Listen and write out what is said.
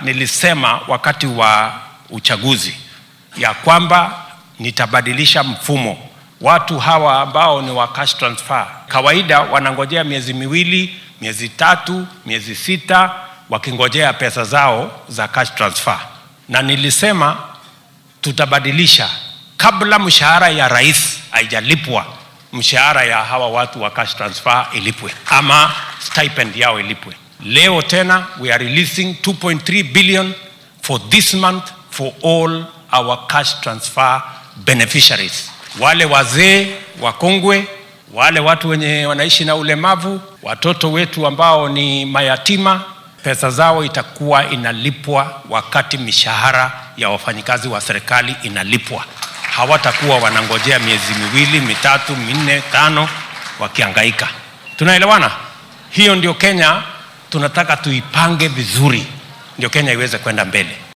nilisema wakati wa uchaguzi ya kwamba nitabadilisha mfumo. Watu hawa ambao ni wa cash transfer kawaida wanangojea miezi miwili, miezi tatu, miezi sita wakingojea pesa zao za cash transfer, na nilisema tutabadilisha kabla mshahara ya rais haijalipwa, mshahara ya hawa watu wa cash transfer ilipwe ama stipend yao ilipwe. Leo tena we are releasing 2.3 billion for this month for all our cash transfer beneficiaries, wale wazee wakongwe, wale watu wenye wanaishi na ulemavu, watoto wetu ambao ni mayatima, pesa zao itakuwa inalipwa wakati mishahara ya wafanyikazi wa serikali inalipwa. Hawatakuwa wanangojea miezi miwili, mitatu, minne, tano wakiangaika. Tunaelewana? Hiyo ndio Kenya tunataka tuipange vizuri, ndio Kenya iweze kwenda mbele.